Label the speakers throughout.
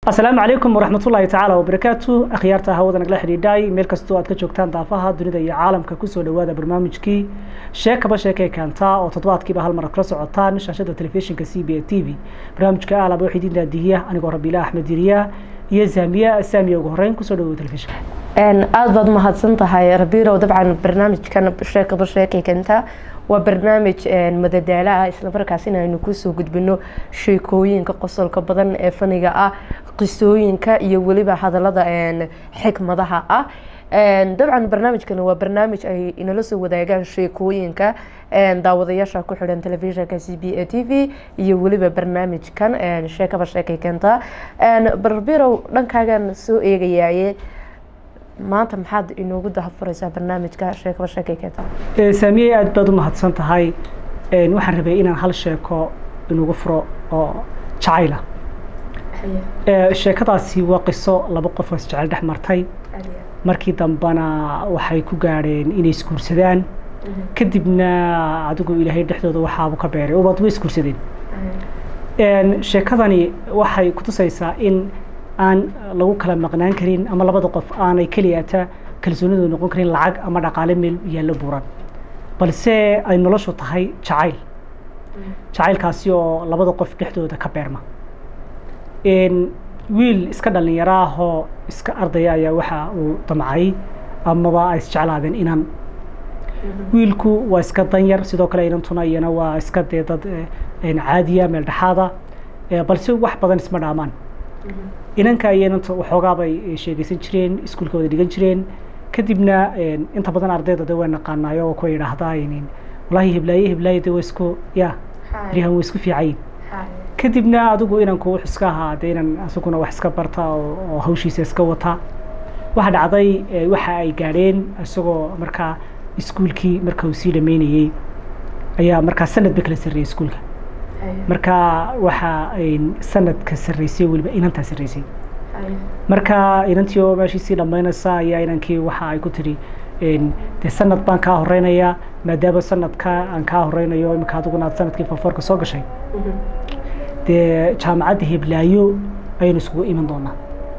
Speaker 1: asalaamu calaykum waraxmatullaahi tacaala wabarakaatu akhyaarta hawada nagala xidhiidhay meel kastoo aad ka joogtaan daafaha dunida iyo caalamka kusoo dhawaada barnaamijkii sheekaba sheekay keentaa oo toddobaadkiiba hal mar kala socotaan shaashada telefishinka c b a t v barnaamijka aalaba waxaa idin daadihiya anigoo rabiila axmed diriya iyo zamiya saamiya ugu horeyn kusoo dhawow telefishinka
Speaker 2: aada baad umahadsan tahay rabiirow dabcan barnaamijkan sheekaba sheekay keentaa waa barnaamij madadaalo ah islamarkaas inaynu kusoo gudbino sheekooyinka qosolka badan ee faniga ah qisooyinka iyo weliba hadalada xikmadaha ah dabcan barnaamijkan waa barnaamij ay inala soo wadaagaan sheekooyinka daawadayaasha ku xidhan telefishinka c b a t v iyo weliba barnaamijkan sheekaba sheekay keentaa barbirow dhankaagan soo eegayaye maanta maxaad inoogu dahafureysaa barnaamijka sheekaba sheekay keenta
Speaker 1: saamiye aada baad u mahadsan tahay waxaan rabay inaan hal sheeko inugu furo oo jacayla sheekadaasi waa qiso laba qof oo isjecel dhex martay markii dambena waxay ku gaadheen inay isguursadaan kadibna adigu ilaahay dhexdooda waxaabu ka beeray ubaad way isguursadeen sheekadani waxay kutusaysaa in aan lagu kala maqnaan karin ama labada qof aanay keliyata kalsoonidooda noqon karin lacag ama dhaqaale meel yaallo buuran balse ay noloshu tahay jacayl jacaylkaasi oo labada qof dhexdooda ka beerma wiil iska dhalinyaro ahoo iska ardaya ayaa waxa uu damcay amaba ay isjeclaadeen inan wiilku waa iska danyar sidoo kale inantuna iyana waa iska dee dad caadiya meel dhexaada balse wax badan isma dhaamaan inanka iyo inanta waxoogaa bay sheegeysan jireen iskuulka wada dhigan jireen kadibna inta badan ardayda de way naqaanaayo oo kuwa yidhaahdaa wallaahi heblaaye heblaaye de waa isku ya rihan waa isku fiicayin kadibna adigu inanku wux iska ahaa de inan isaguna wax iska barta oo hawshiisa iska wata waxa dhacday waxa ay gaadheen isagoo markaa iskuulkii marka uu sii dhameynayey ayaa markaa sanad ba kala sarreeyey iskuulka marka waxaa sanadka sarreysay weliba inantaa sarreysay marka inantii oo meeshii sii dhammaynaysa ayaa inankii waxa ay ku tidhi de sanad baan kaa horeynayaa maadaama sanadka aan kaa horeynayo imika adiguna aad sanadkii fafoorka soo gashay dee jaamacadda heblaayo ayaynu isugu iman doonaa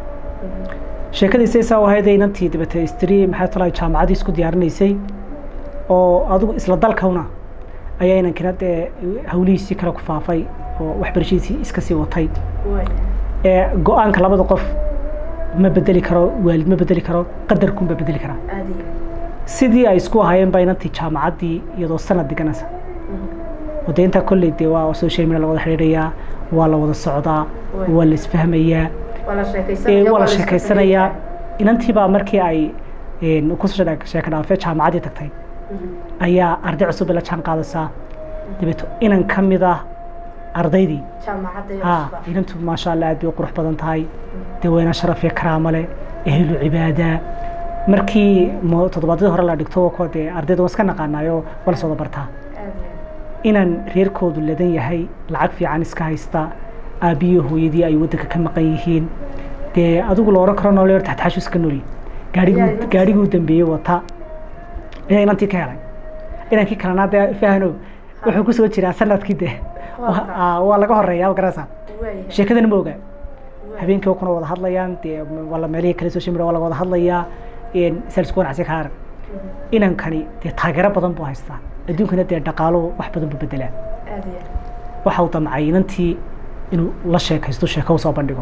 Speaker 1: sheekadiisa isaa ahayd inantii dabete istri maxay tala jaamacaddii isku diyaarinaysay oo adigu isla dalkawna ayaa inankina dee hawlihiisii kale ku faafay oo waxbarashadiisii iska sii watay go-aanka labada qof ma bedeli karo waalid ma bedeli karo qadarkunba bedeli karaa sidii ay isku ahaayeen baa inantii jaamacaddii iyadoo sanad dhiganaysa oo dee intaa kolley dee waa social media la wada xidhiidhayaa waa la wada socdaa waa la isfahmayaa waa la sheekeysanayaa inantii baa markii ay kusoo sheeka dhaafee jaamacaddii tagtay ayaa arday cusub la jaan qaadaysaa dabeeto inan ka mid ah ardaydii ha inantu maasha allah aad bay u qurux badan tahay dee wayna sharaf iyo karaamo leh ehlu cibaada markii toddobaadyadii hore la dhigto ko dee ardayda waa iska naqaanaayo waa la soo wada bartaa inan reerkoodu ladan yahay lacag fiican iska haysta aabbiyo hooyadii ay waddanka ka maqan yihiin dee adigu la oran karo nooleer taxtaxashu iska nooli gaariguu gaariguu dambeeyey wata ayaa inantii ka helay inankii kalena dee fahano wuxuu ku soo jiraa sanadkii de waa laga horeeya garasa sheekadana ma oga habeenkii kuna wada hadlayaan dee wala meelihii kale social media waa laga wada hadlayaa salisku wanacsi ka arag inankani dee taageero badan buu haystaa adduunkana dee dhaqaalo wax badan buu bedelaa waxa uu damcay inantii inuu la sheekaysto sheeko usoo bandhigo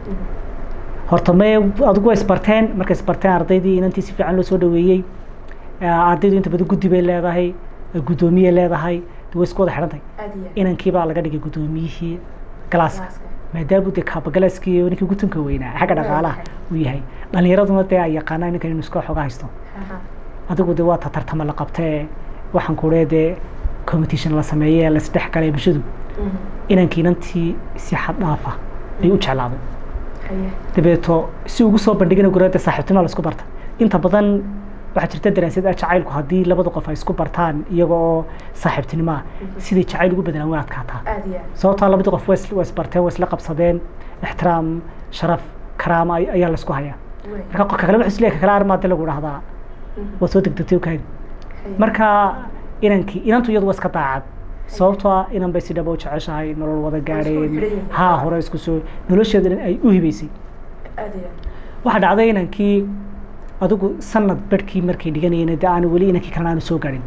Speaker 1: horta me adigu waa isbarteen markay isbarteen ardaydii inantii si fiican loo soo dhaweeyey ardaydu inta badan guddi bay leedahay guddoomiye leedahay way isku wada xidhantay inankii baa laga dhigay guddoomiyihii galaaska maadaama dee kaabagalaskii ninkii gutunka weynaa xagga dhaqaalaha uu yahay dhalinyaraduna dee ay yaqaanaan ninkan inuu iska xooga haysto adigu dee waa ta tartama la qabtee waxaan kulee dee competition la sameeyey la isdhex galay bulshadu inankii inantii si xad dhaafa ayuu u jeclaaday dabeeto si ugu soo bandhigana gurada saaxiibtinima la isku barta inta badan waxaa jirta daraasad ah jacaylku haddii labada qof ay isku bartaan iyaga oo saaxiibtinimo ah siday jacayl ugu bedelaan way adkaataa sababtaa labadii qof waa isbarteen waa isla qabsadeen ixtiraam sharaf karaama ayaa la isku hayaa marka qofka kale wuxuu isleeyahay kale armaade lagu dhahdaa waa soo degdegtay kaadi marka inankii inantu iyadu waa iska daacad sababtoo ah inan bay si dhaba u jeceshahay nolol wada gaadheen
Speaker 2: xidhan yihiin.
Speaker 1: haa hore isku soo nolosheeda dhan ay u hibaysay
Speaker 2: aad iyo aad
Speaker 1: waxaa dhacday inankii adigu sanad barhkii markay dhiganayeen dee aan weli inankii kalena aanu soo gaadhin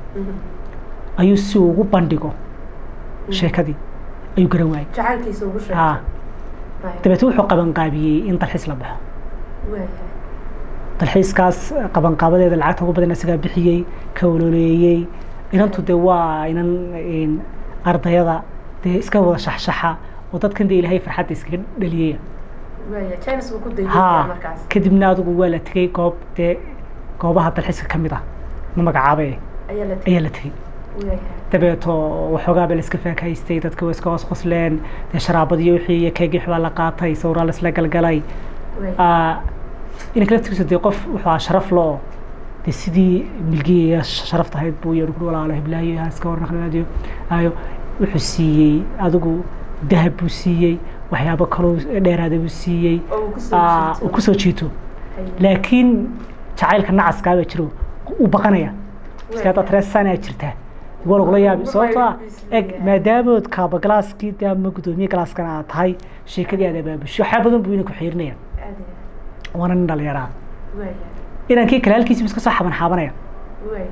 Speaker 2: Mhm.
Speaker 1: ayuu si uu ugu bandhigo sheekadii ayuu garan waayey
Speaker 2: jacaylkiisa ugu sheegtay
Speaker 1: haa
Speaker 2: Waayo.
Speaker 1: dabeetna wuxuu qabanqaabiyey in dalxiis la baxo
Speaker 2: waayahay
Speaker 1: dalxiiskaas qabanqaabadeeda lacagta ugu badan isagaa bixiyey ka ololeeyey inantu dee waa inan een, ardayada dee iska wada shaxshaxa oo dadkan dee ilaahay farxadda iskaga dhaliyey
Speaker 2: waaya james buu ku dayay
Speaker 1: haa
Speaker 2: markaas
Speaker 1: kadibna adigu waa la tegey goob dee goobaha dalxiiska ka mid ah ma magacaabe
Speaker 2: ayaa la
Speaker 1: ayaa la tegey
Speaker 2: waayahay
Speaker 1: dabeeto waxoogaa ba la iska faakahaystay dadka waa iska hoos qosleen dee sharaabadiyo wixii iyo keegii waxbaa la qaatay sawraa la isla galgalay
Speaker 2: waaya
Speaker 1: Ah, inanka laftigiisa dee qof wuxuu ahaa sharaf lo dee sidii milgiya sharafta ahayd buu yeedhi kuri walaalo hiblaayo ha iska warnaqnaadiyo ayo wuxuu siiyey adigu dahab buu siiyey waxyaabo kaloo dheeraada buu siiyey
Speaker 2: oo uu kusoo
Speaker 1: Ah,
Speaker 2: jiito.
Speaker 1: uu kusoo jiito
Speaker 2: Haye.
Speaker 1: laakiin jacaylka nacaskaa baa jiro uu baqanaya iska haddaad
Speaker 2: Waaya.
Speaker 1: reesanaa jirtaa waa lagula yaabi
Speaker 2: Wuxuu
Speaker 1: sababtoo ah
Speaker 2: isleeyahay.
Speaker 1: eg maadaamood kaaba galaaskii dee ama guddoomiye galaaskana aad tahay sheekadii aad abaabusho waxyaa badan buu inanku xiirinaya
Speaker 2: aad iyo aad
Speaker 1: waana nin dhalinyaraa
Speaker 2: waaya
Speaker 1: inankii kale halkiisibu iska soo xaban xaabanaya
Speaker 2: waaya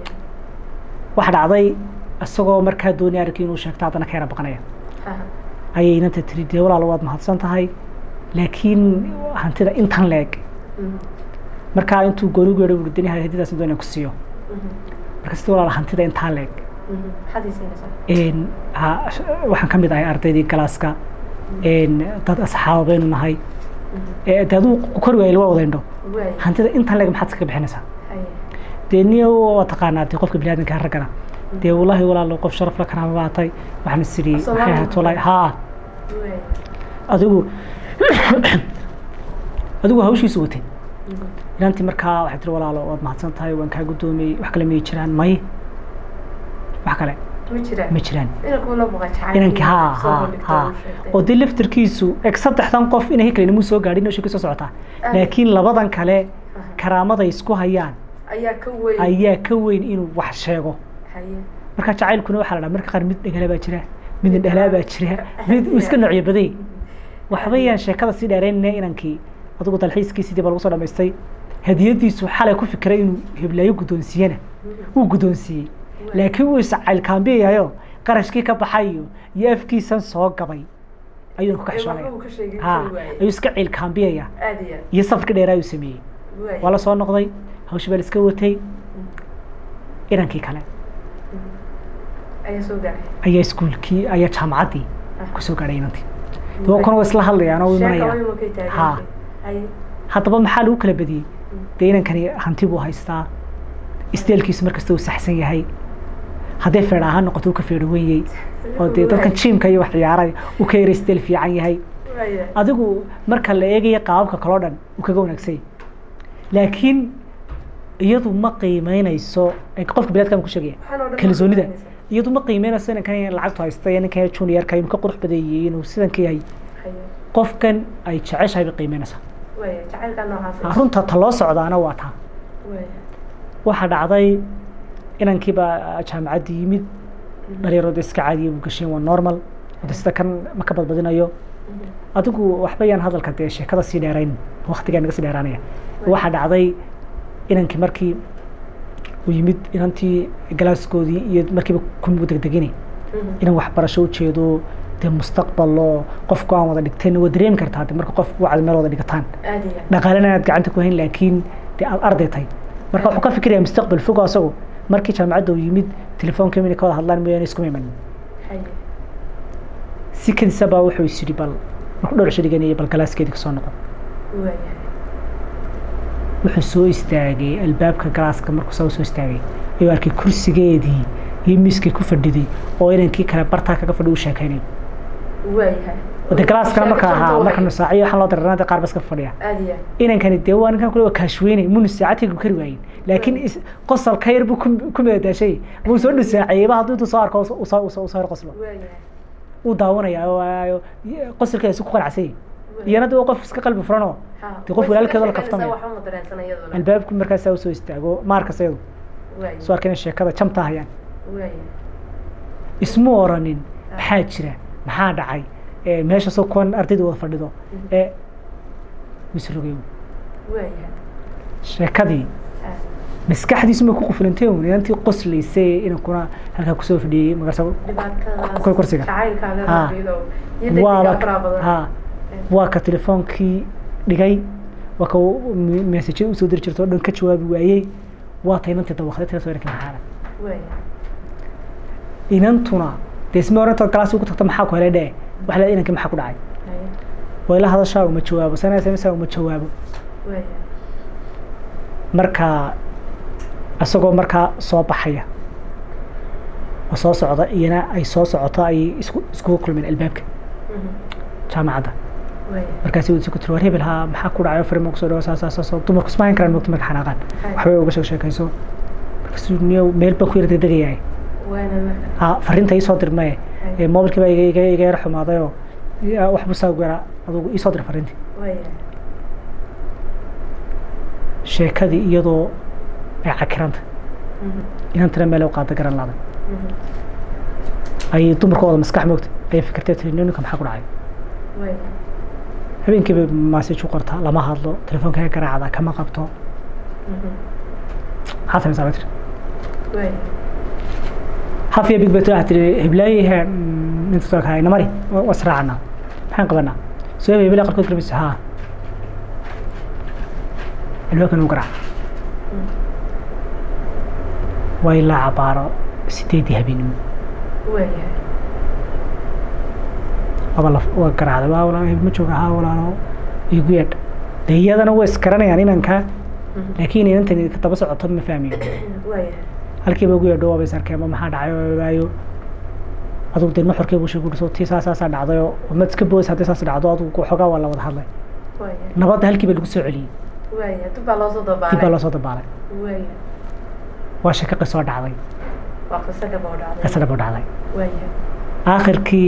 Speaker 1: waxa dhacday isagoo markaa doonaya arrinkii inuu sheegto haddana ka yara baqanaya
Speaker 2: Haha.
Speaker 1: ayay inanta tiri dee walaalo waad mahadsan tahay laakiin hantida intan leeg
Speaker 2: Mhm.
Speaker 1: markaa intuu gooni geedho buu dani hadidaas doonaya ku siiyo
Speaker 2: Mhm.
Speaker 1: marka sida walaalo hantida intaa leeg
Speaker 2: Mhm. maxaad ii siinaysaa
Speaker 1: een ha waxaan ka mid ahay ardaydii galaaska een dad asxaaba baynu nahay
Speaker 2: Mhm.
Speaker 1: ee dee aduu kor waayay waa wadaindho
Speaker 2: waaya
Speaker 1: hantida intan leeg maxaad iskaga bixinaysaa
Speaker 2: haye
Speaker 1: dee niyo waa taqaanaa dee qofka biniaadanka raggana dee wallaahi walaalo qof sharaf la karaama baatay waxaan is idhi
Speaker 2: Asalaam
Speaker 1: maxay ahayd wallaahi haa
Speaker 2: waaya
Speaker 1: adigu adigu hawshiisu watay
Speaker 2: Mhm.
Speaker 1: inantii markaa waxay tiri walaalo waad mahadsan tahay waan kaa guddoomiyey wax kale miyay jiraan may wax kale
Speaker 2: ma jiraan
Speaker 1: ma jiraan
Speaker 2: inankuu la baqa jacayl
Speaker 1: inankii haa
Speaker 2: soo
Speaker 1: haa
Speaker 2: bandhigto
Speaker 1: haa
Speaker 2: uu sheegtay.
Speaker 1: oo dee laftirkiisu eg saddexdan qof inay kale inamuu soo gaadhin oo sheeko soo socotaa
Speaker 2: Aad.
Speaker 1: laakiin labadan kale
Speaker 2: Aha.
Speaker 1: karaamaday isku hayaan
Speaker 2: ayaa ka weyn
Speaker 1: ayaa ka weyn inuu wax sheego
Speaker 2: haye
Speaker 1: marka jacaylkuna waxaa la dhaha marka qaar mid dhegala baa jira mid indhalaa baa jira mid uu iska noocyo baday waxbayaan sheekada sii dheeraynaya inankii adigu dalxiiskiisii dib lagu soo dhamaystay hadiyadiisu xalay ku fikiray inuu heblaayo guddoonsiiyana wuu guddoonsiiyey laakiin wuu iscaylkaambiyayo qarashkii ka baxay iyo iyo afkiisan soo gabay ayuuna ku
Speaker 2: Ee, waxba
Speaker 1: kaxishoonaya
Speaker 2: uu ka sheegin
Speaker 1: ha
Speaker 2: kari waayey.
Speaker 1: ayuu iska ciilkaambiyaya
Speaker 2: aad iyo aad
Speaker 1: iyo safka dheeraa ayuu sameeyey
Speaker 2: waaya.
Speaker 1: waa la soo noqday hawsha baa la iska watay inankii kale
Speaker 2: ayaa soo gaaray
Speaker 1: ayaa iskuulkii ayaa jaamacaddii
Speaker 2: Ah.
Speaker 1: kusoo gaadhay inantii dee kuna waa isla hadlayaan oo u
Speaker 2: sheeka
Speaker 1: imanayaan
Speaker 2: wayma kay taagan
Speaker 1: Ha.
Speaker 2: haye
Speaker 1: haddaba maxaa lagu kala badiyey dee inankani hanti buu haystaa isteelkiisu markasta uu saxsan yahay hadday feedha ahaan noqoto uu ka feedho wenyey oo dee dadkan jiimka iyo wax ciyaaray uu ka yara isteel fiican yahay
Speaker 2: waaya
Speaker 1: adigu marka la eegaya qaababka kaloo dhan uu kaga wanaagsan yahay laakiin iyadu ma qiimeynayso ee qofka biniadka ku sheegaya
Speaker 2: Waxaan oo dhan ma
Speaker 1: kalsoonida
Speaker 2: qiimeynayso.
Speaker 1: iyadu ma qiimeynayso inankan lacagtu haysta iyo ninkan juniorka inuu ka qurux badeeyey inuu sidan ka yahay
Speaker 2: haye
Speaker 1: qofkan ay jeceshahay bay qiimeynaysaa
Speaker 2: waaya jacaylka noocaas
Speaker 1: Ah, runta ta loo socdaana waa taa
Speaker 2: waaya
Speaker 1: waxaa dhacday inankiiba jaamacaddii yimid dhalinyarooda iska caadiya buu gasheen waa normal wada sida kan ma ka badbadinayo adigu waxba yaan hadalka dee sheekada sii dheerayn waktigaa naga sii dheeraanaya waxaa dhacday inankii markii uu yimid inantii galaaskoodii iyo markiiba kumuu degdegini inan waxbarasho ujeedo dee mustaqbalo qofku aan wada dhigteen waa dareemi kartaa de marka qof wacdi meel wada dhigataan
Speaker 2: aad iyo aad
Speaker 1: dhaqaalena aad gacanta ku hayn laakiin dee aad arday tahay marka wuxuu ka fikiraya mustaqbal fog oo asagu markii jaamacadda uu yimid telefoonka mina ka wada hadlaan mooyaane iskuma imanin
Speaker 2: haye
Speaker 1: si kadisa baa wuxuu is yidhi bal markuu dhowr cisho dhiganayay bal galaaskeedii kasoo noqon
Speaker 2: waaya
Speaker 1: wuxuu soo istaagay albaabka galaaska markuu saa soo istaagay ayuu arkay kursigeedii iyo miiskay ku fadhiday oo inankii kale bartaa kaga fadhi u sheekaynayo
Speaker 2: waayahay
Speaker 1: wade galaaskana marka
Speaker 2: Sheeko
Speaker 1: ahaa
Speaker 2: janta
Speaker 1: marka
Speaker 2: waay.
Speaker 1: nusaaciyo waxaan loo dareeranada qaar ba iska fadhiya
Speaker 2: aad iyo aad
Speaker 1: inankani dee waa ninkan kule waa kaashweynay muu nusaacadkaygu kari waayin laakiin is- qosol ka yar buu ku ku meedaashay muu soo nusaaciyeyba hadduu intuu soo arko uu soo- uu soo uu soo yar qoslo
Speaker 2: waayahay
Speaker 1: uu daawanaya oo aayo qosolkeeda si ku qanacsanyay iyana dee waa qof iska qalbi furanoo
Speaker 2: Ha.
Speaker 1: dee qof
Speaker 2: Way
Speaker 1: walaalkeeda la
Speaker 2: iska
Speaker 1: kaftamaya.
Speaker 2: sheeganaysaa, waxba ma dareensan iyaduna.
Speaker 1: albaabku markaasaa usoo istaago maarkas iyadu
Speaker 2: Waaya.
Speaker 1: soo arkay inay sheekada jamta hayaan
Speaker 2: Waaya.
Speaker 1: isma oranin maxaa jira maxaa dhacay ee meesha soo kuwan ardayda wada fadhido ee misrogeyo
Speaker 2: waayahay
Speaker 1: sheekadii
Speaker 2: Ah.
Speaker 1: maskaxdiisu ma ku quflantay un inantii qoslaysay inankuna halkaa kusoo fadhiyey magarsa
Speaker 2: dhibaatadaas
Speaker 1: kor- kursiga.
Speaker 2: jacaylkaaga
Speaker 1: Ah.
Speaker 2: rabido iyo degdega
Speaker 1: waaba
Speaker 2: faraha badan
Speaker 1: ha waa ka telefoonkii dhigay waa ka meesajada usoo diri jirta oo dhan ka jawaabi waayey waa ta inantii dawaqday tira soo erkay maxaana
Speaker 2: waayahay
Speaker 1: inantuna dee isma orantood galaasi ugu tagta maxaa ku helay dhee waxa leedahay inankii maxaa ku dhacay
Speaker 2: Haya.
Speaker 1: way la hadashaa uma jawaabo sana smsa uma jawaabo
Speaker 2: waayahay
Speaker 1: marka isagoo markaa soo baxaya oo soo socda iyana ay soo socoto ay isku iskugu kulmeen albaabka
Speaker 2: Mhm.
Speaker 1: jaamacadda
Speaker 2: waayahay
Speaker 1: markaasi wuu ku tiri war hebel haa maxaa ku dhacay farima kusoo dhawo saas saas saas dumarku isma hayn karaan moogta marka xanaaqaan waxbay uga sheeg sheekayso markaasuu niyo meel baan ku yara degdegayahay
Speaker 2: waana marka
Speaker 1: ha fariinta iisoo dir maye ee mobilkii baa iga iga iga yara xumaadayoo ya, wax busaa ugu yaraa adugu iisoo dir fariintii
Speaker 2: waayahay
Speaker 1: sheekadii iyadoo ay cakiranta
Speaker 2: Mhm.
Speaker 1: inantana meel u qaada garan laaday
Speaker 2: Mhm.
Speaker 1: ayay dumarku wada maskax moogta ayay fikirtay tiri ninka maxaa ku dhacay
Speaker 2: waayahay
Speaker 1: habeenkiiba maasaj u qortaa lama hadlo telefoonka garaacda kama qabto
Speaker 2: Mhm.
Speaker 1: maxaa samaysaa bay tiri
Speaker 2: waayahay
Speaker 1: hafiya big bet waxaa tiri heblaayaha inta soo kahay namari waa israacana maxaan qabanaa soo hebel hebelaa qarkood garmaysa haa albaabkan u garaac
Speaker 2: Mhm.
Speaker 1: waa ilaa cabaaro sideedii habeenimo
Speaker 2: waayahay
Speaker 1: waaba la waa garaacday waa walaalo hebel ma jooga haa walaalo igu yeedh dee iyadana way iskaranayaan inanka
Speaker 2: Mhm.
Speaker 1: laakiin inantani ka daba socoto ma fahmiyo
Speaker 2: waayahay
Speaker 1: halkiiba ugu yeedho waaba is arkeen ma maxaa dhacay oo waayo adugu dee nuxurkii buu sheegu dhiso tii saasaasaa dhacday oo mad iska boos haddii saas dhacdo adugu xoogaa waa la wada hadlay
Speaker 2: waayahay
Speaker 1: nabadda halkii baa lagu soo celiyey
Speaker 2: waayahay dib baa loo soo
Speaker 1: dib baa
Speaker 2: dabaalay
Speaker 1: loo soo dabaalay
Speaker 2: waayahay
Speaker 1: waa shaka qisoo dhacday
Speaker 2: waa qiso dhab oo dhacday
Speaker 1: qisa dhab oo dhacday
Speaker 2: waayahay
Speaker 1: aakhirkii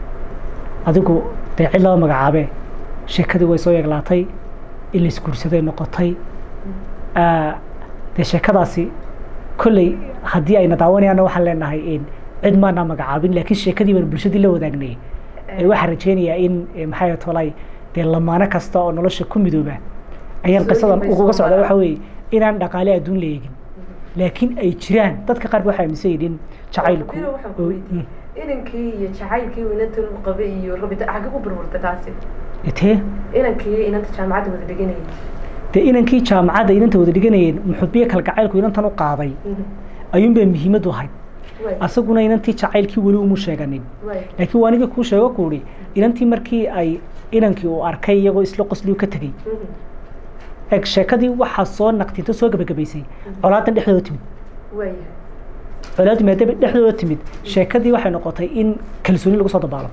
Speaker 1: adigu dee cid laba magacaabee sheekadii way soo yeeglaatay in la isguursaday noqotay Ah, dee sheekadaasi kolley haddii ayna daawanayaanna waxaan leenahay in cid maana magacaabin laakiin sheekadii baan bulshadii la wadaagnay Eh, waxaan rajeynayaa in eh, maxay ahayd tolay dee lamaano kasta oo nolosha ku midooba ayaan
Speaker 2: Soo
Speaker 1: qisadan
Speaker 2: yimaysoo
Speaker 1: uguga socda
Speaker 2: mara.
Speaker 1: waxa weeye inaan dhaqaale adduun la eegin laakiin ay jiraan dadka qaar waxay aaminsan yihiin jacaylku
Speaker 2: Biro waxaan ku
Speaker 1: oo-
Speaker 2: weydiiyey inankii iyo jacaylkii inanta lagu qabay iyo rabita xagga ku burburta taasi
Speaker 1: mm, tee
Speaker 2: inankii inanta jaamacadda wada dhiganayay
Speaker 1: dee inankii jaamacadda inanta wada dhiganayeen muxubiye kalgacaylku inantan u qaaday ayuunbay muhiimadu ahayd
Speaker 2: waay
Speaker 1: asaguna inantii jacaylkii weli umu sheeganin
Speaker 2: waay
Speaker 1: laakiin waa aniga kuu sheego kuuhi inantii markii ay inankii uu arkay iyagoo isla qosliyu ka tegey eeg sheekadii waxaa soo naqtinto soo gabagabaysay colaadan dhexdooda timid
Speaker 2: waayahay
Speaker 1: colaaddu maadaama dhexdooda timid sheekadii waxay noqotay in kalsooni lagu soo dabaalo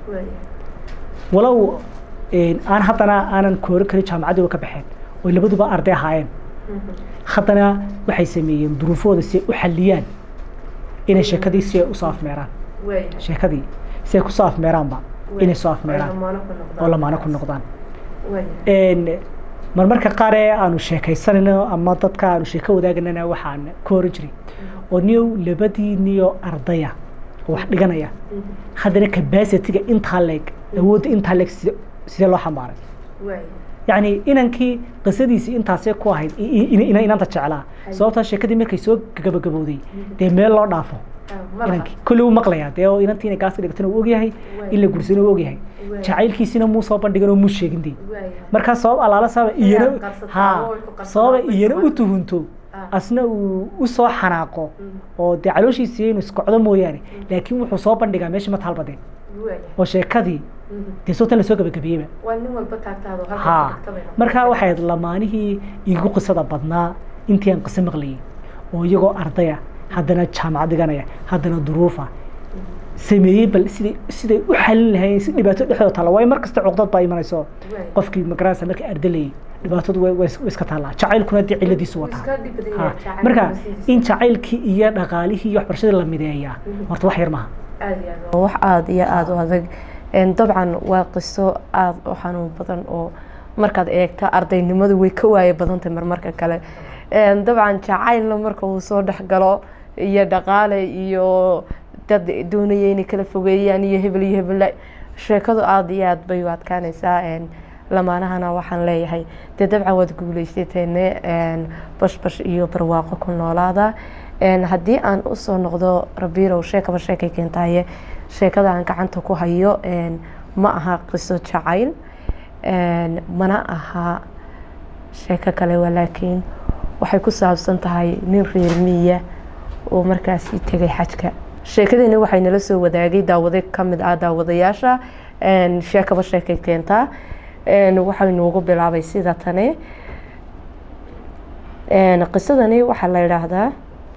Speaker 2: waayahay
Speaker 1: walow een, aan haddana aanan koori karin jaamacaddii ka baxeen oy labaduba arday ahaayeen haddana waxay sameeyeen duruufooda si ay u xalliyaan inay sheekadii si ay usoo afmeeraan
Speaker 2: waayahay
Speaker 1: sheekadii si ay kusoo afmeeraanba inay soo afmeeraan
Speaker 2: lamaano ku noqdaan
Speaker 1: oo lamaano ku noqdaan
Speaker 2: waayahay
Speaker 1: een, marmarka qaar ee aanu sheekaysanayno ama dadka aanu sheeko wadaaganana waxaan ka oran jiray oo niyow labadii niyo ardaya oo wax dhiganaya haddana capacity-ga intaa leeg awoodda intaa leeg side sidee loo xambaaray
Speaker 2: waayahay
Speaker 1: yacni inankii qisadiisii intaasee ku ahayd i- i- ina- ina- inanta jeclaa sababtaa sheekadii markay soo gabagabowday dee meel loo dhaafo inankii kolley wuu maqlayaa dee oo inantii inay gaaska dhigatana uu ogyahay in la gursana uu ogyahay jacaylkiisina muu soo bandhigan oo muu sheegin dee markaa sabab alaala sababa iyana
Speaker 2: qarsataa,
Speaker 1: ha
Speaker 2: oo ay ku qarsataa,
Speaker 1: sababa
Speaker 2: way
Speaker 1: iyana u
Speaker 2: isku-
Speaker 1: tuhunto
Speaker 2: Ah.
Speaker 1: asna uu u soo xanaaqo oo dee calooshiisii inuu iskocdo mooyaane laakiin wuxuu soo bandhigaa meesha ma taalbadeen oo sheekadii dee sootan lasoo gabagabeeyeyba
Speaker 2: waa nin walba taagtaado
Speaker 1: ha markaa waxay ahayd lamaanihii igu qisada badnaa intii aan qiso maqlayay oo iyagoo ardaya haddana jaamacad dhiganaya haddana duruufa sameeyey bal siday siday u xalin lahayn si dhibaato dhexdooda taalla waayo mar kasta cuqdad baa imanayso qofkii magaranaysa markii ardalayay dhibaatadu way way way iska taallaa jacaylkuna dee cilladiisu wataa ha marka in jacaylkii iyo dhaqaalihii iyo waxbarashadii la mideeyaa horta wax yar maaha
Speaker 2: wax aada iyo aada u adag Een, dabcan waa qiso aada u xanuun badan oo markaad eegto ardaynimadu way ka waaye badantahay marmarka kale Een, dabcan jacaylna marka uu soo dhex galo iyo dhaqaale iyo dad doonaya inay kala fogeeyaan iyo hebel iyo hebel sheekadu aada iyo aada bay u adkaanaysaa lamaanahana waxaan leeyahay dee dabcan waad guuleysateene bashbash iyo barwaaqo ku noolaada haddii aan usoo noqdo rabiirow sheekaba sheekay keentaaye sheekada aan gacanta ku hayo ma aha qiso jacayl mana aha sheeko kale walaakiin waxay ku saabsan tahay nin reer miya oo markaasi tegay xajka sheekadiina waxay nala soo wadaagay daawade kamid ah daawadayaasha sheekaba sheekay keentaa waxaynu ugu bilaabay sida tani qisadani waxaa la yidhaahdaa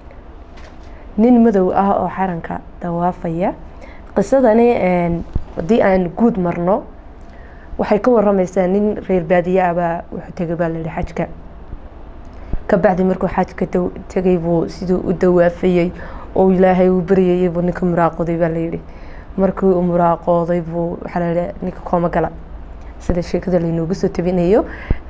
Speaker 2: nin madow ah oo xaranka dawaafaya qisadani haddii aan guud marno waxay ka waramaysaa nin reer baadiye abaa wuxuu tegay baa layihi xajka kabacdi markuu xajka tegay buu siduu u dawaafayey oo ilaahay uu baryayay buu ninka muraaqooday baa layihi markii uu muraaqooday buu waxaa layihi ninka kooma gala sida sheekada laynoogu soo tabinayo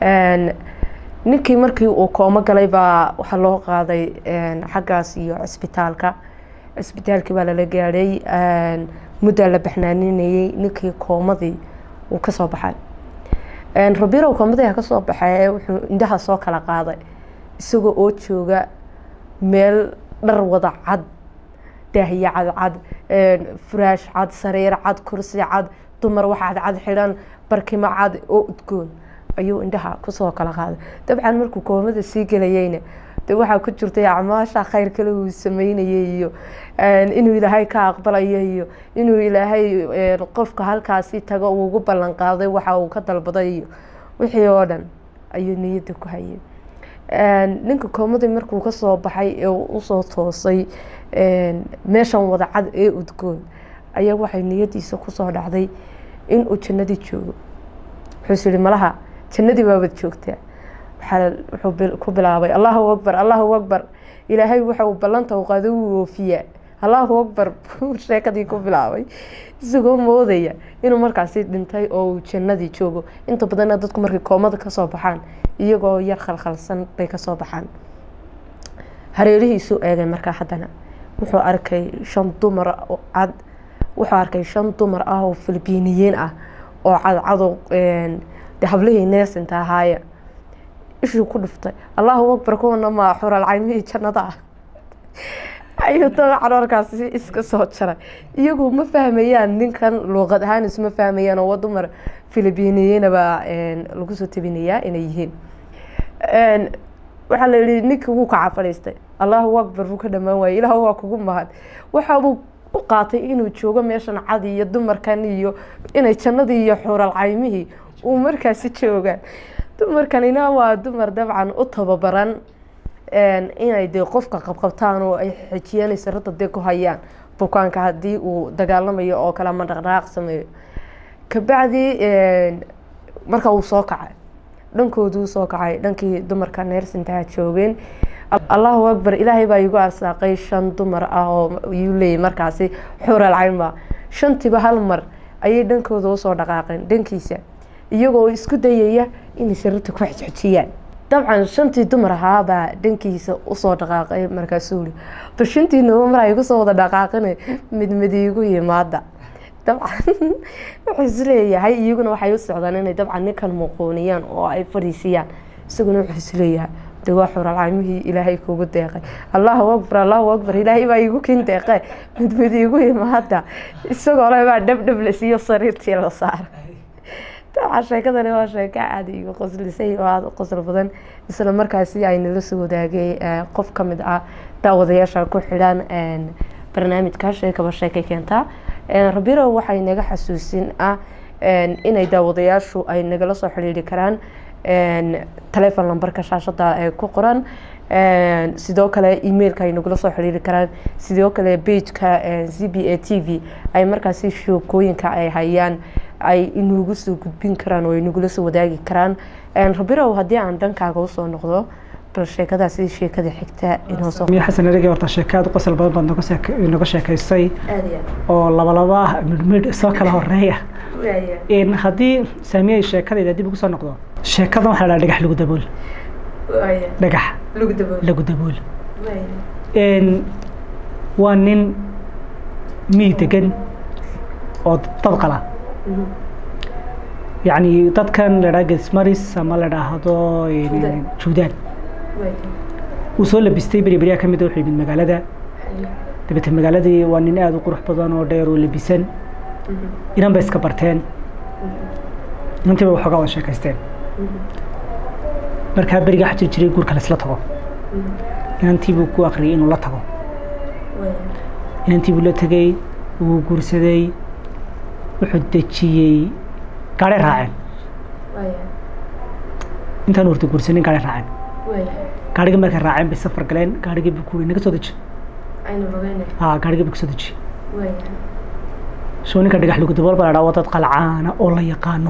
Speaker 2: ninkii markii uu koomo galay baa waxaa loo qaaday xaggaas iyo cisbitaalka cisbitaalkii baa lala gaadhay muddaa la baxnaaninayey ninkii koomadii uu kasoo baxay rabirow koomadii kasoo baxay wuxuu indhaha soo kala qaaday isagoo oo jooga meel dhar wada cad daahiye cadcad furaash cad sariir cad kursi cad dumar wax cadcad xidhan barkimo cad oo udgoon ayuu indhaha kusoo kala qaaday dabcan markuu koomada sii gelayeyna de waxaa ku jirtay acmaasha khayr kale uu sameynayay iyo inuu ilaahay ka aqbalayo iyo inuu ilaahay qofka halkaasi tago uu ugu ballan qaaday waxa uu ka dalbaday iyo wixii oo dhan ayuu niyadda ku hayay ninka koomadii markuu kasoo baxay ee usoo toosay meeshan wada cad ee udgoon ayaa waxay niyadiisa kusoo dhacday inuu jannadii joogo wuxuus yihi malaha jannadii baabad joogtaa wuxuu ku bilaabay allahu akbar allahu akbar ilaahay waxa uu ballanta u qaado wuu oofiyaa allahu akbar buu sheekadii ku bilaabay isagoo moodaya inuu markaasi dhintay oo uu jannadii joogo inta badanna dadku markay koomada kasoo baxaan iyagoo yar khalkhalsan bay kasoo baxaan hareerihiisuu eegay markaa haddana wuxuu arkay shan dumar cad wuxuu arkay shan dumar ah oo filibiiniyiin ah oo cadcado de hablihii neesinta ahaaya ishuu ku dhiftay allahu akbar kuwana maa xural caymihii jannada ah ayuu dabacan markaasi iska soo jaray iyagu ma fahmayaan ninkan luuqad ahaan isma fahmayaan oo dumar filibiiniyinaba lagu soo tabinayaa inay yihiin waxaa la yihi ninkii wuu kaca fadhiistay allahu akbar buu ka dhamaan waayey ilaah waa kugu mahad waxaabuu u qaatay inuu joogo meeshan cad iyo dumarkan iyo inay jannadii iyo xuural caymihii uu markaasi joogaan dumarkanina waa dumar dabcan u tababaran inay dee qofka qabqabtaan oo ay xejiyaan sarada dee ku hayaan bukaanka haddii uu dagaalamayo oo kale ama dhaqdhaqaaq sameeyo kabacdi marka uu soo kacay dhankooduu soo kacay dhankii dumarka neersintaha joogeen allahu akbar ilaahay baa igu arsaaqay shan dumar ah oo yuu leeyay markaasi xural caynba shantiiba hal mar ayay dhankooda usoo dhaqaaqeen dhankiisa iyagoo isku dayaya inay sararta ku xejxejiyaan dabcan shantii dumar ahaabaa dhankiisa usoo dhaqaaqay markaasuu uri bal shantiinaba mar ay kusoo wada dhaqaaqina mid mid iigu yimaada dabcan wuxuu isleeyahay iyaguna waxay u socdaan inay dabcan ninkan muquuniyaan oo ay fadhiisiyaan isaguna wuxuu isleeyahay de waa xuralcaymihii ilaahay kugu deeqay allahu akbar allahu akbar ilaahay baa igu kin deeqe mid mid iigu yimaada isagoo le baa dhabdhab la siiyo sariirtii la saara dabcan sheekadani waa sheeko aada igu qoslisay oo aada u qosl badan isla markaasi ay nala soo wadaagay qof ka mid ah daawadayaasha ku xidhan barnaamijka sheekaba sheekay keentaa rabiro waxay naga xasuusin ah inay daawadayaashu ay nagala soo xidhiiri karaan telefon lambarka shaashada ee ku qoran sidoo kale emailka ay nagula soo xiriiri karaan sidoo kale bageka c b a t v ay markaasi sheekooyinka ay hayaan ay inagu soo gudbin karaan oo ay nagula soo wadaagi karaan rabirow haddii aan dhankaaga usoo noqdo bal sheekadaasi sheekada xigta inoosoo
Speaker 1: miya xasan erege horta sheekaad qosol badan baad noga sheek- noga sheekaysay oo labalaba ah midhmidh soo kala horeeya in haddii saamiyay sheekadayda dib ugu soo noqdo sheekadan waxaa la dhaha dhagax lagu dabool dhagax lagu dabool n waa nin miyi degan oo dad qala yacni dadkan la dhaha gesmaris ama la dhaahdo
Speaker 2: Juudaan.
Speaker 1: juudaan
Speaker 2: waaya
Speaker 1: uu soo labistay beri beryaa ka mid a wuxuu yimid magaalada
Speaker 2: haye
Speaker 1: dabeete magaaladii waa nin aada u qurux badan oo dheer oo labisan inan bay iska barteen inantii bay waxoogaa wada sheekaysteen markaa berigaa xajir jiray guurka laisla tago inantii buu ku akriyay inuu la tago
Speaker 2: waaya
Speaker 1: inantii buu la tegey wuu guursaday wuxuu dejiyey gaadhay raaceen
Speaker 2: waaya
Speaker 1: intaan horta guursanin gaadhay raaceen
Speaker 2: waaya
Speaker 1: gaadhigii markay raaceen bay safar galeen gaadhigii buu ku naga soo deji
Speaker 2: aynu rogeyne
Speaker 1: haa gaadhigii buu kasoo deji
Speaker 2: waaya
Speaker 1: soo ninka dhagax lagu dabool baa la dhaha waa dad qalcaana oo la yaqaano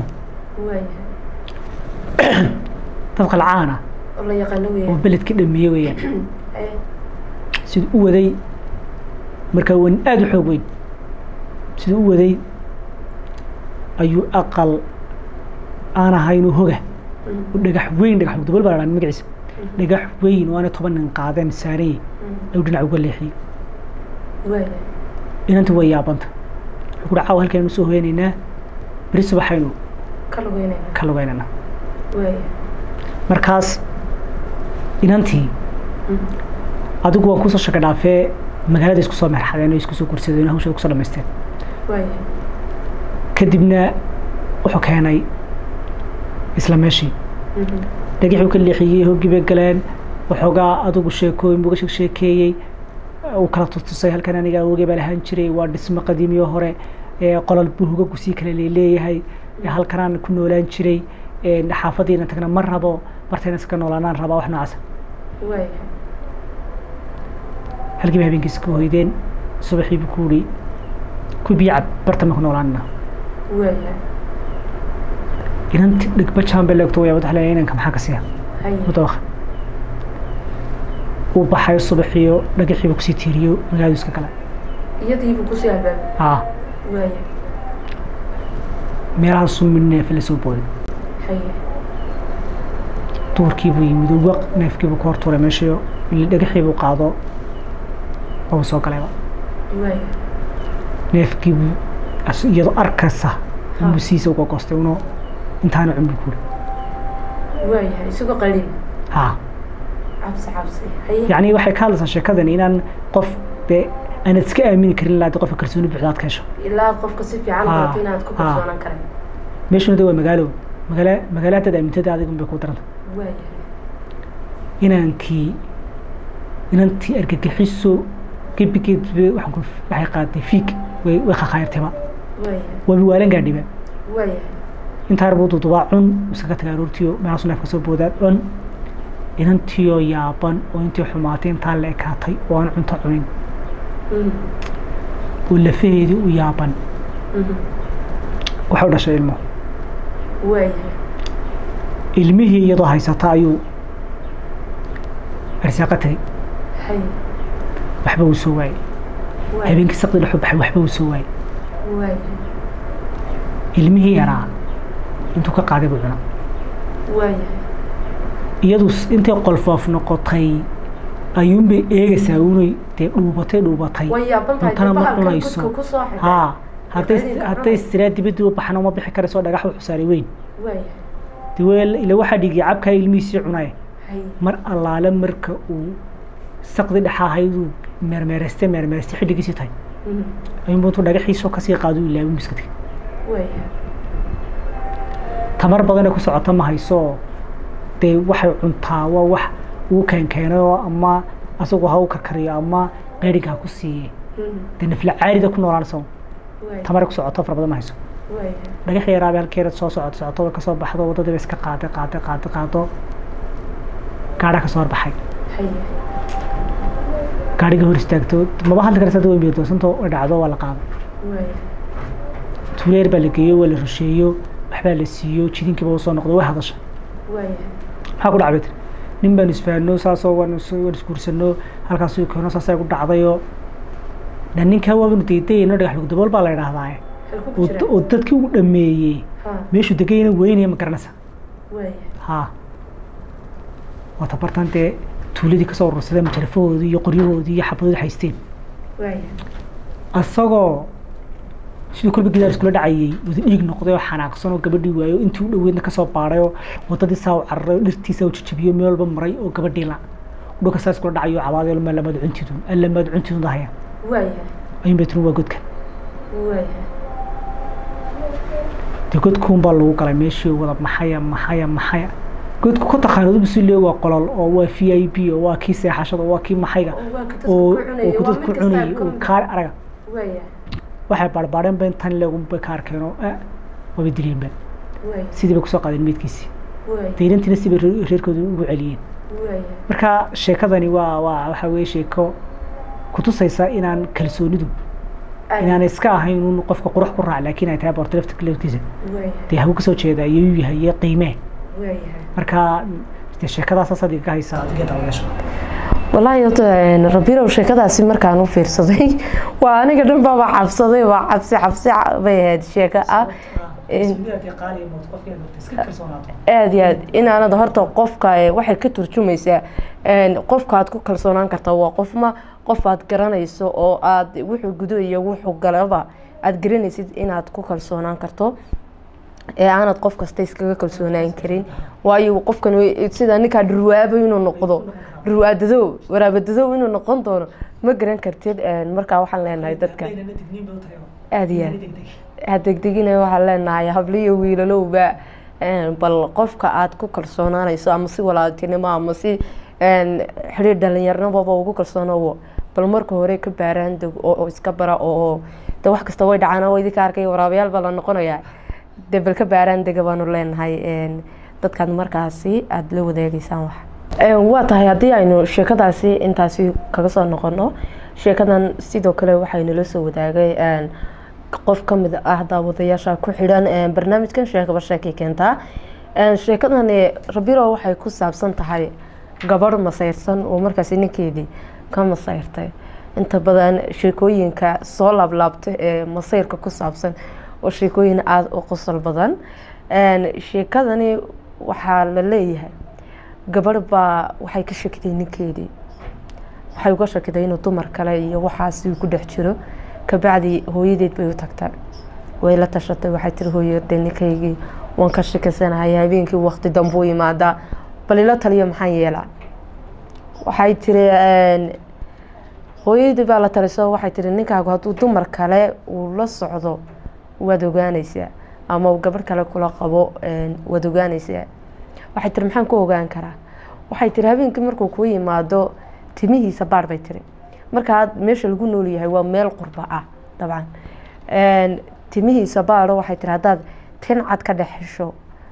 Speaker 2: waaya
Speaker 1: dad qalcaana
Speaker 2: oo la yaqaano
Speaker 1: oo
Speaker 2: weeyaan
Speaker 1: beledka dhameeye weeyaan
Speaker 2: haye
Speaker 1: siduu u waday markaa wan aada u xoog weyn siduu u waday ayuu aqal aan ahaynoo hoga oo dhagax weyn dhagax lagu dabool baa la dhaha magaciisa dhagax weyn oo aanay toban nin qaadeen saarayey ayuu dhinac uga leexiyey
Speaker 2: waaya
Speaker 1: inanta way yaabanta wuxuu ku caawa halkaynu soo hoyanaynaa beri subaxaynu
Speaker 2: ka lugeynayna
Speaker 1: ka lugeynana
Speaker 2: waaya
Speaker 1: markaas inantii adigu waan kusoo shaka dhaafee magaalada isku soo merxadeen oo isku soo gursadeen oo hawshooda kusoo dhamaysteen
Speaker 2: waaya
Speaker 1: kadibna wuxuu keenay isla meeshii dhagixuu ka leexiyey hoggii bay galeen waxoogaa adigu sheekooyin buu uga sheeg sheekeeyey uu kala tustusay halkan aniga awogey baa lahaan jiray waa dhismo qadiimiyo hore ee qolol buu hogagu sii kale leeleeyahay ee halkanaan ku noolaan jiray ee xaafadiina tagna ma rabo bartayna iska noolaanaan rabaa wax noocaasa
Speaker 2: waaya
Speaker 1: halkii bay habeenkiisa ka hoydeen subaxii buu ku yidhi ku biyo cab bartama ku noolaanina
Speaker 2: waaya
Speaker 1: inanti dhigba jaan bay leegto wayaa wadax leeyahay inanka maxaa ka siya
Speaker 2: haye
Speaker 1: mudooqa uu baxay subaxiyo dhagaxiiba kusii tiiriyo magaaladu iska gala
Speaker 2: iyadiibu kusii albaabay
Speaker 1: haa
Speaker 2: waaya
Speaker 1: meelaha sumin neefa la soo booday
Speaker 2: haye
Speaker 1: duurkiibuu yimid oo waq neefkiibuu ka hor tuuray meeshiyo ili dhagaxiibuu qaado oo soo galayba
Speaker 2: waaya
Speaker 1: neefkiibuu as- iyadoo arkaysa unbuu siisa uga goostay uno intaana cunbu kuuri
Speaker 2: waaya isagoo qalin
Speaker 1: haa
Speaker 2: cabsi cabsi haye
Speaker 1: yacni waxay ka hadlaysaa sheekadan inaan qof dee aanad iska aamini karin ilaa dee qofka kalsooni buuxda aad ka hesho
Speaker 2: ilaa qofka si fiican
Speaker 1: Ah,
Speaker 2: barato inaad ku
Speaker 1: ah.
Speaker 2: kalsoonaan karin
Speaker 1: meeshuna de waa magaalo magaala magaala haddaad aamintada adiga unbay kuu daranta
Speaker 2: waaya
Speaker 1: inaankii inantii argagixiso gebigeed be- waxaan ku waxay qaaday fiig way way khakhayrtayba
Speaker 2: waaya
Speaker 1: waa biwaalan gaadhiba
Speaker 2: waaya
Speaker 1: intaa yar buu dudubaa cun iskaga tagaa aroortiyo meelaasu neefka soo boodaa cun inantiiyoo yaaban oo intii xumaatay intaa la ekaatay oo aan cunto cunin
Speaker 2: Mhm.
Speaker 1: oo lafaheedii u yaaban
Speaker 2: Mhm.
Speaker 1: waxay u dhashay ilmo
Speaker 2: waaya
Speaker 1: ilmihii iyadoo haysata ayuu arsaaqa tagay
Speaker 2: haye
Speaker 1: waxba uu soo waayey
Speaker 2: waaya
Speaker 1: habeenkii saqdi dhexu baxay waxba uu soo waayey
Speaker 2: waaya
Speaker 1: ilmihii yaraa intuu ka qaaday buu cuna
Speaker 2: waaya
Speaker 1: iyadu s- intay qolfoof noqotay ayuunbay eegaysaa unay dee dhuubatay dhuubatay
Speaker 2: way yaaban tahay
Speaker 1: cuntana ma
Speaker 2: bahalkan
Speaker 1: cunayso
Speaker 2: gudka ku soo xidhay
Speaker 1: haa hadday
Speaker 2: Gabadhii
Speaker 1: hadday
Speaker 2: cunayso.
Speaker 1: siraa dibaddii u baxana uma bixi karayso dhagax wuxuu saaray weyn
Speaker 2: waaya
Speaker 1: dee weel ila waxaa dhigay cabkaa ilmihiisii cunaye
Speaker 2: haye
Speaker 1: mar allaale marka uu saqdi dhexa ahayduu meermeeraystay meermeeraystay xilligiisii tahay
Speaker 2: Mhm.
Speaker 1: ayuunbu intuu dhagaxiisoo kasii qaado uu ilaawin biska tegay
Speaker 2: waaya
Speaker 1: tamar badanee ku socota ma hayso dee waxay cuntaa waa wax uu keenkeenay oo ama asagu ha u karkariyo ama qeeriga ha ku siiye
Speaker 2: Mhm.
Speaker 1: dee nafla caarida ku noolaan isago
Speaker 2: waaya
Speaker 1: tamare ku socoto fara badan ma hayso
Speaker 2: waaya
Speaker 1: dhagax yaraabe halkeeda soo socoto socoto way kasoo baxdo waddadii bay iska qaaday qaaday qaaday qaado gaadha kasoo horbaxay
Speaker 2: haye
Speaker 1: gaadhiga hor istaagto maba hadli karaysa hadda way miirdoosantoo way dhacdo waa la qaaday
Speaker 2: waaya
Speaker 1: tuuleer baa la geeyo waa la rusheeyo waxbaa la siiyo jidinkiiba u soo noqdo way hadasha
Speaker 2: waaya
Speaker 1: maxaa ku dhacbay tiri nin baan isfahanno saasoo waan is- waan isguursanno halkaasuu keeno saasay ku dhacdayoo dhan ninkaa waabanu daydayayno dhagax lagu dabool baa la idhaahdaa
Speaker 2: halku ku
Speaker 1: oo
Speaker 2: jira
Speaker 1: da- oo dadkii ugu dhameeyey
Speaker 2: ha
Speaker 1: meeshuu degayna weynaya ma garanaysa
Speaker 2: waaya
Speaker 1: haa waa tabartan dee tuuladii kasoo urursadeen majarafahoodii iyo qoryahoodii iyo xabadoodii haysteen
Speaker 2: waaya
Speaker 1: asagoo siduu kolba gidaar iskula dhacayay wada dhiig noqday oo xanaaqsan oo gabadhii waayo intii u dhoweydna kasoo baadhay oo wadadii saa u cararay oo dhirtiisa u jajabiyo meel walba maray oo gabadhii la dhulka saa iskula dhacayo cabaadayo ma lamaad cuntidun allamaad cuntidun dahaya ayuun bay tiri waa godkan dee godkuun baa lagu galay meeshii wada maxaya maxaya maxaya godku ka taqaanad ubu si lee waa qolol oo waa v i p oo waa kii seexashada oo waa kii maxayga oo oo dad ku cunayay oo kaar araga waxay baarbaareen ba intan leegunbay ka arkeen oo waba dileen ba sidii bay kusoo qaadeen meydkiisii dayrantiina si bay reerkooda ugu celiyeen marka sheekadani waa waa waxa weye sheeko kutusaysa inaan kalsoonidu inaan iska ahayn un qofka qurux ku raac laakiin ay tahay boorta lafta laftiisa dee hagu kasoo jeeda ayuu yahay iyo qiimee marka dee sheekadaas saad iga haysaa adiga daawayaasha
Speaker 2: wallaahi horta rabirow sheekadaasi markaan u fiirsaday waa aniga dhan baaba cabsaday waa cabsi cabsi bay ahayd sheeko ah aad iyo aad inaanad horta qofka waxay ka turjumaysaa qofka aad ku kalsoonaan karta waa qofma qof aad garanayso oo aad wuxuu gudo iyo wuxuu galaba aad garanaysid inaad ku kalsoonaan karto ee aanad qof kasta iskaga kalsoonaan karin waayo qofkan sida ninkaa dhurwaabo inuu noqdo dhurwaadadow waraabadadow inuu noqon doono ma garan kartid markaa waxaan leenahay dadka aada iyo aad hadegdegina waxaan leenahay habliyo wiilalowba bal qofka aad ku kalsoonaanayso ama si walaaltinimo ama si xidhiir dhalinyaranababa ugu kalsoonowo bal marka hore ka baaraan deg oo iska bara oo de wax kasta way dhacaan oo idinka arkay waraabayaal baa la noqonayaa de bal ka baaraan dega baanu leenahay dadkaad markaasi aada la wadaagaysaan wax waa tahay haddii aynu sheekadaasi intaasi kaga soo noqono sheekadan sidoo kale waxaynala soo wadaagay qof ka mid ah daawadayaasha ku xidhan barnaamijkan sheekaba sheekay keentaa sheekadani rabiro waxay ku saabsan tahay gabadh masayrsan oo markaasi ninkeedii ka masayrtay inta badan sheekooyinka soo laablaabta ee masayrka ku saabsan oo sheekooyin aada u qosol badan sheekadani waxaa la leeyahay gabadh baa waxay ka shakiday ninkeedii waxay uga shakiday inuu dumar kale iyo waxaasi ku dhex jiro kabacdi hooyadeed bay u tagtay way la tashatay waxay tiri hooyade ninkaygii waan ka shakisanahay habeenkii waqti dambuu yimaadaa bal ila taliyo maxaan yeelaa waxay tiri hooyadii baa la taliso waxay tiri ninkaagu hadduu dumar kale uu la socdo waad ogaanaysaa ama uu gabadh kale kula qabo waad ogaanaysaa waxay tiri maxaan ku ogaan karaa waxay tiri habeenkii markuu kuu yimaado timihiisa baadh bay tiri markaa meesha lagu nool yahay waa meel qurba ah dabcan timihiisa baadho waxay tiri haddaad tin cad ka dhex hesho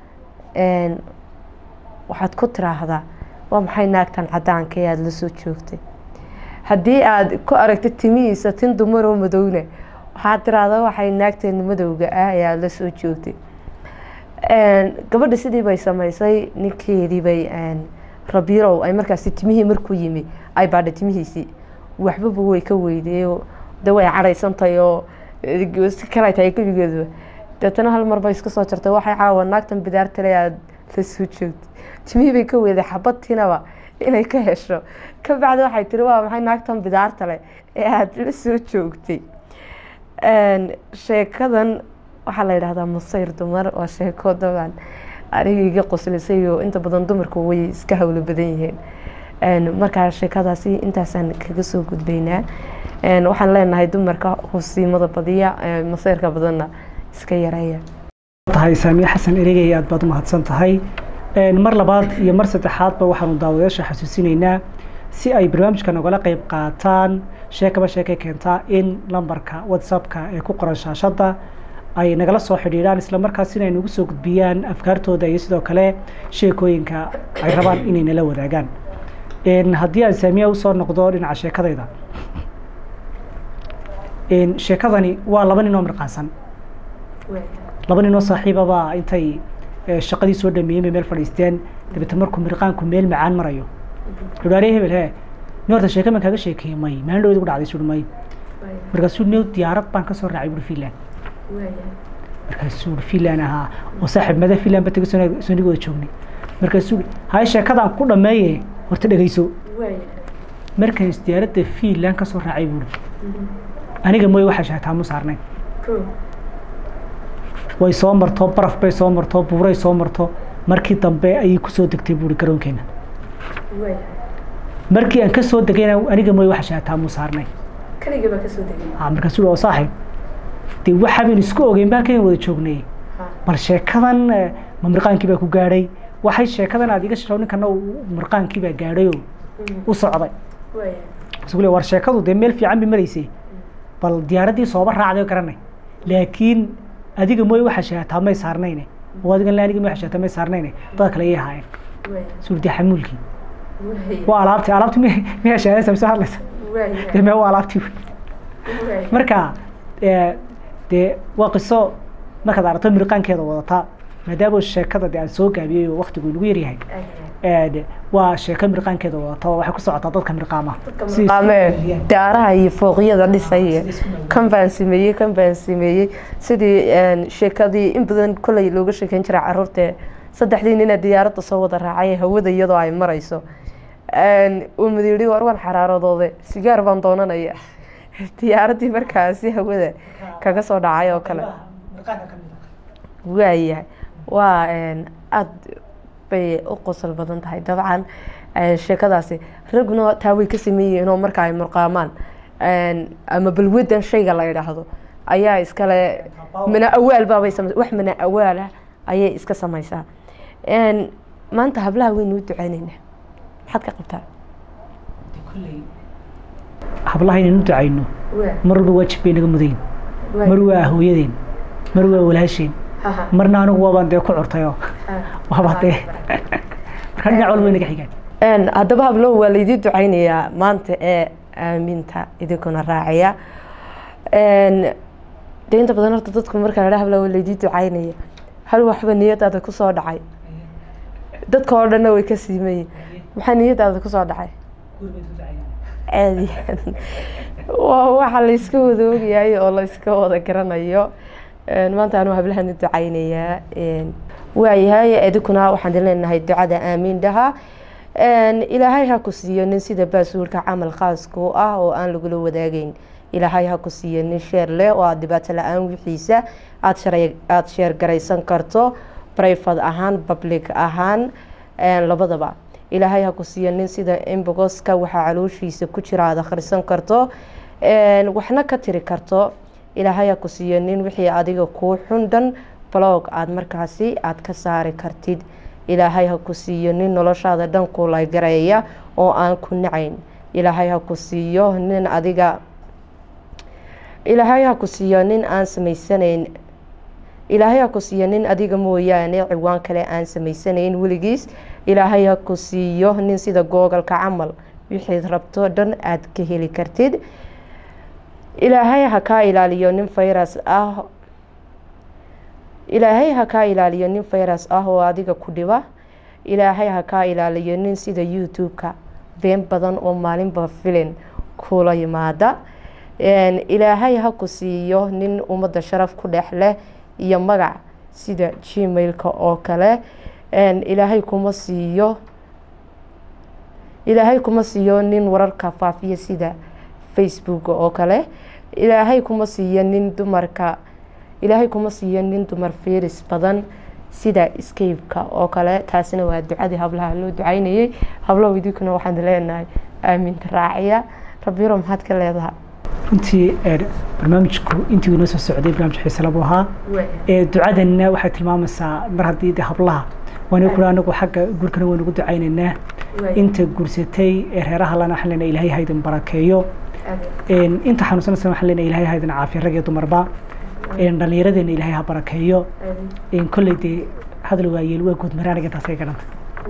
Speaker 2: waxaad ku tiraahdaa waa maxay naagtan cadaanka ee aada la soo joogtay haddii aada ku aragtid timihiisa tin dumaroo madowna waxaad tiraahdaa waxay naagteena madowga ah ee aada la soo joogtay gabadha sidii bay samaysay ninkeedii bay rabiirow ay markaasi timihii markuu yimi ay baadha timihiisii waxbaba way ka weydeeyo de way cadhaysantahay oo si kale tahay gebigeeduba deetana hal mar bay iska soo jartay waxay caawa naagtan bidaartale aada la soo joogtay timihii bay ka weyday xabadtiinaba inay ka hesho ka bacdi waxay tiri waa maxay naagtan bidaartale ee aada la soo joogtay sheekadan waxaa la yidhahdaa masayr dumar waa sheeko daban aniga iga qoslisay oo inta badan dumarku way iska hawlo badan yihiin markaa sheekadaasi intaasaan kaga soo gudbaynaa waxaan leenahay dumarka husiimada badiya masayrka badanna iska yareeya
Speaker 1: tahay saamiye xasan erigay aad baad u mahadsan tahay mar labaad iyo mar saddexaadba waxaanu daawadayaasha xasuusinaynaa si ay barnaamijka nogala qeyb qaataan sheekaba sheekay keentaa in lambarka whatsappka ee ku qoran shaashadda ay nagala soo xidhiidhaan islamarkaasina ay nagu soo gudbiyaan afkaartooda iyo sidoo kale sheekooyinka ay rabaan inay nala wadaagaan haddii aan saamiya usoo noqdo dhinaca sheekadayda sheekadani waa laba nin oo mirqaansan laba nin oo saaxiibabaa intay shaqadii soo dhameeyeen bay meel fadhiisteen dabeete markuu mirqaanku meel macaan marayo dhuhaare hebel he ni horta sheeka man kaaga sheekeeyey may maalin dhawed ugu dhacday suuri may markaasuu new diyaarad baan kasoo raacay buuri finland markaasuu finland ahaa oo saaxiib mada finland ba tegay sooniga wada joognay markaasuu hay sheekadaan ku dhameeye horta dhegeyso markaan diyaaradda finland kasoo raacay buuri aniga mooye waxaa shaataa mu saarnayn way soo marto baraf bay soo marto buuray soo marto markii dambe ayay kusoo degtay buuri garoonkeena markii aan kasoo degayna aniga mooye waxa shaataa mu saarnayn markaasuu oo saaxiib dee waxa baynu isku ogeyn baa halkan wada joognay bal sheekadan ma mirqaankii baa ku gaadhay waxay sheekadan aad iga shasho ninkana mirqaankii baa gaadhay oo u socday isule war sheekadu dee meel fiican bay maraysay bal diyaaraddii sooba raacday garanay laakiin adiga mooye waxaa shaataa may saarnayne oo adigan aniga mooye waxaa shaataa may saarnayne dad kale iyay ahaayeen suu dee xamuulkii waa alaabti alaabti mi miyaa shaadaysa mise hadlaysa dee mee waa alaabtii marka dee waa qiso markaad aragto mirqaankeeda wadataa maadaama sheekada de aan soo gaabiyey oo waktigu inagu yaryahay waa sheeko mirqaankeeda wadata oo waxay ku socotaa dadka mirqaama
Speaker 2: daaraha iyo fooqyada dhisay kan baan sameeyey kan baan sameeyey sidii sheekadii in badan kolley looga sheekeyn jiray caruurta saddexdii nina diyaaradda soo wada raacay hawada iyadoo ay marayso uu madiiri war waan xaraaradooda sigaar baan doonanaya diyaaraddii markaasi hawada kaga soo dhacay oo kale waayahay waa aada bay u qosol badan tahay dabcan sheekadaasi raguna taa way ka sameeyihiin oo marka ay murqaamaan ama balwadan shayga la yidhaahdo ayaa iskale mana awaal baabay sameysa wax mana awaalah ayay iska sameysaa maanta hablaha waynu u duceyneynaa maxaad ka qabtaa
Speaker 1: hablaha inaynu u ducayno mar walba waajib bay naga mudayn mar waa hooyadeen mar waa walaasheen marna anigu waabaan dee ku curtayo waaba dee marka dhinac walba way naga xigaan
Speaker 2: haddaba hablo waa laydii duceynayaa maanta ee aaminta idinkuna raacaya de inta badan horta dadku markaa ladha habla waa laydii duceynaya hal waxba niyadaada kusoo dhacay dadka oo dhanna way ka siimayin maxaa niyadaada kusoo dhacay caadi waa waxa layska wada ogyahay oo layska wada garanayo maanta anuu hablahan u duceynayaa waayahay idinkuna waxaan leenahay ducada aamiin dhaha ilaahay ha ku siiyo nin sida baasuulka camal khaasku ah oo aan lagula wadaagayn ilaahay ha ku siiyo nin sheer leh oo aada dhibaato la-aan wixiisa aad aada sheer garaysan karto brifad ahaan public ahaan labadaba ilaahay ha ku siiyo nin sida imbogoska waxaa calooshiisa ku jira aada akhrisan karto waxna ka tiri karto ilaahay ha ku siiyo nin wixii adiga kuu xundhan blog aada markaasi aada ka saari kartid ilaahay ha ku siiyo nin noloshaada dhan kulaygareeya oo aan ku nacayn ilaahay ha ku siiyo nin adiga ilaahay ha ku siiyo nin aan samaysanayn ilaahay ha ku siiyo nin adiga mooyaane ciwaan kale aan samaysanayn weligiis ilaahay ha ku siiyo nin sida googalka camal wixiid rabto dhan aada ka heli kartid ilaahay ha kaa ilaaliyo nin fayras ah ilaahay ha kaa ilaaliyo nin fayras ah oo adiga ku dhiba ilaahay ha kaa ilaaliyo nin sida youtube-ka been badan oo maalinba filin kula yimaada ilaahay ha ku siiyo nin ummadda sharaf ku dhex leh iyo magac sida gmail-ka oo kale ilaahay kuma siiyo ilaahay kuma siiyo nin wararka faafiya sida facebook oo kale ilaahay kuma siiyo nin dumarka ilaahay kuma siiyo nin dumar firis badan sida scape-ka oo kale taasina waa ducadii hablaha loo ducaynayay hablow idinkuna waxaan leenahay aaminta raaciya rabbiro maxaad ka leedahay
Speaker 1: runtii barnaamijku intii inoo soo socday barnaamij xiise labu ahaa ducadanna waxay tilmaamaysaa mar haddii de hablaha waana kula anagu xagga guurkana waynu ugu ducaynaynaa inta guursatay ee reeraha lana waxaan leenahay ilaahay haydin barakeeyo inta xanuunsanaysa waxaan leenahay ilaahay haydin caafiya rag iyo dumarba dhallinyaradeena ilaahay ha barakeeyo kolley dee hadal waayeel waa guud maraan aniga intaas ay garanta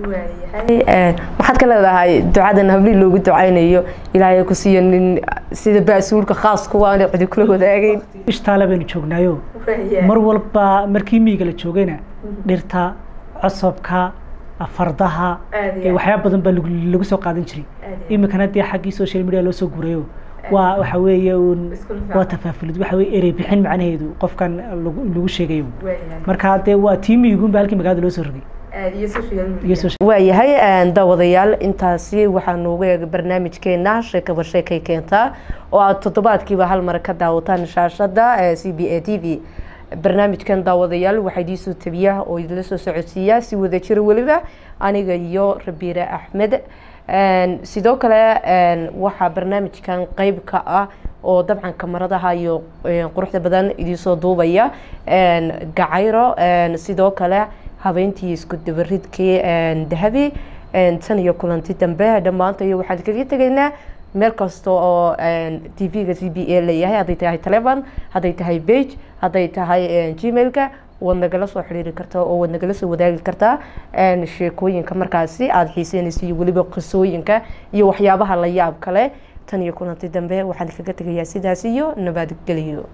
Speaker 2: maxaad ka leedahay ducadan hablii loogu ducaynayo ilaahay ku siiyo nin sida baasuulka khaas kuwa aan cidi kula wadaagayn
Speaker 1: ishtaale baynu joognaayo mar walba markii miyiga la joogayna dhirta cosabka fardaha waxyaaba badan baa lagu soo qaadan jiray iminkana dee xaggii social media loo soo guurayo waa waxa weeye un waa tafaafulid waxa weye erey bixin macnaheedu qofkan lagu sheegayo marka dee waa tii miyigunba halkii magaalada loo soo rogay
Speaker 2: waayahay daawadayaal intaasi waxaa noogu eega barnaamijkeena sheekaba sheekay keentaa oo aada toddobaadkiiba hal mar ka daawataan shaashada c b a t v barnaamijkan daawadayaal waxaa idiisoo tabiya oo idinla soo socodsiiya si wada jira weliba aniga iyo rabiire axmed sidoo kale waxaa barnaamijkan qeyb ka ah oo dabcan kamaradaha iyo quruxda badan idiisoo duubaya gacayro sidoo kale habeentii isku dabaridkii dahabi tan iyo kulanti dambe dhammaanta iyo waxaan kaga tegaynaa meel kasta oo t v-ga c b a leeyahay hadday tahay telefon hadday tahay bage hadday tahay gmailka waad nagala soo xiriiri kartaa oo waad nagala soo wadaagi kartaa sheekooyinka markaasi aada xiiseynaysa iyo weliba qisooyinka iyo waxyaabaha la yaab kale tan iyo kulanti dambe waxaan kaga tegayaa sidaas iyo nabadgeliyo